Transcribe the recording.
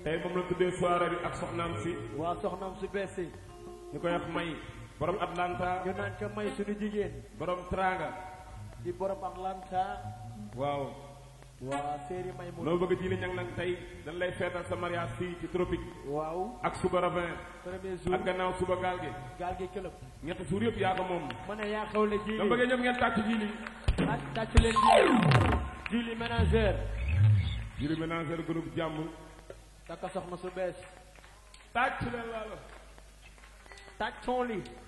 tey moom la tuddee soirée bi ak soxnaam si waa soxnaam su bees si ñu koy wax may borom Atlanta ñu naan ko may suñu jigéen borom Tranga di borom Atlanta waaw waa séeri may mu loo bëgg ji li ñang nag tey dañ lay feetal sa mariage fii ci tropique waaw ak suba ravin premier jour ak gannaaw suba gaal gi gaal gi këlëb ñetti suur yëpp yaa ko moom ma ne yaa xewle dama jili bëggee ñoom ngeen tàcc ji li ak tàcc leen jili jili ménagère jili ménagère groupe jàmm takka soxna su bees tàcc leen laalo tàcc son li